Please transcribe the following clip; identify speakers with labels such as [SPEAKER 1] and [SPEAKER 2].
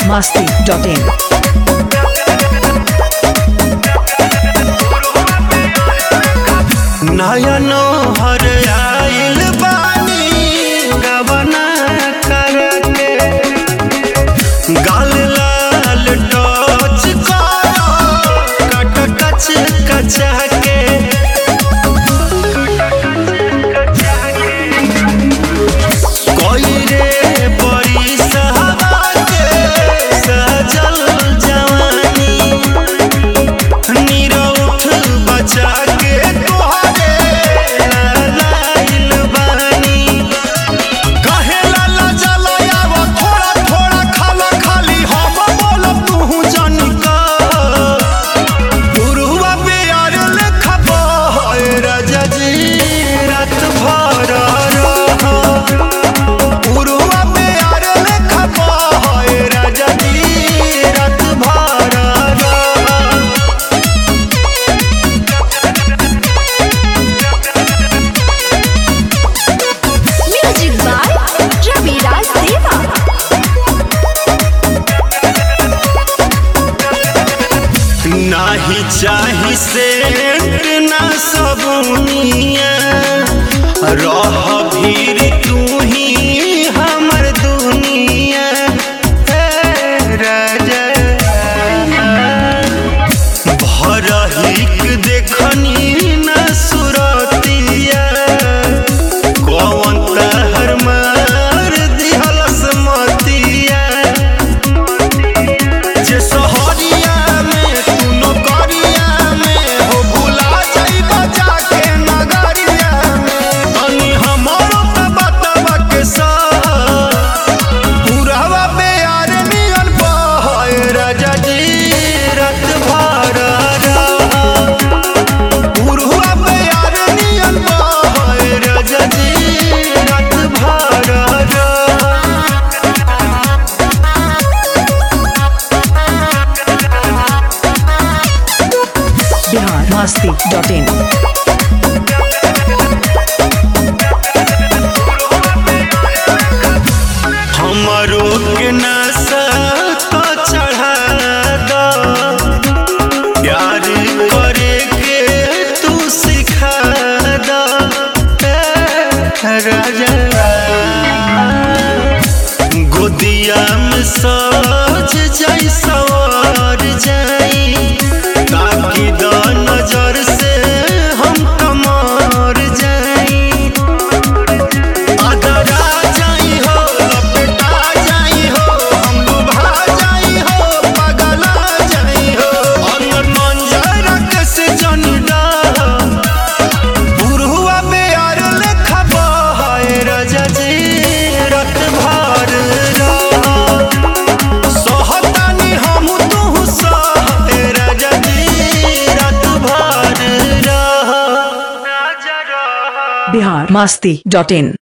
[SPEAKER 1] masti.in.
[SPEAKER 2] नयनो हर आइल बानी गबना करके गाल लाल टच करो कट कच कचा के कोई रे बड़ी सहारा के सजल जवानी नीरउठ बचा के तोहरे लाइल बानी कहे लाला जलायाव थोड़ा थोड़ा खाला खाली हम बोलब तू जानी का गुरुआ प्यार लेखा बहे राजा जी रात भर रह गुरुआ प्यार लेखा बहे राजा जी रात भर रह
[SPEAKER 3] Music by Ravi Raj Deva.
[SPEAKER 2] नाही चाही सेंट ना सबुनिया रह भीर तू ही हमर दुनिया हे राजा भरहिक देखनी ना सुरतिया कौन तहर मार दिहलस मतिया जे सहरिया में तू नौकरिया में हो भुला जाइबा जाके नगरिया में तनी हमरो त बतवा के सा पुरावा प्यार नियन बहे राजा जी रात भर रह पुरवा प्यार नियन बहे राजा जी रात भर रह
[SPEAKER 1] Bihar masti.in.
[SPEAKER 2] हमरो के नशा तो चढ़ा दो प्यार करे के तू सिखा दो ए राजा गोदिया में सज जाई सवार जाई ताकि द नजर से हम कमार जाई अदरा जाई हो लपटा जाई हो हम लुभा जाई हो पगला जाई हो अंदर मंजर कैसे जनडा बुढ़वा प्यार लेखा बहाए राजा जी रात भर रह सहतानी हम तू सहे राजा जी रात भर रह
[SPEAKER 1] Bihar masti.in.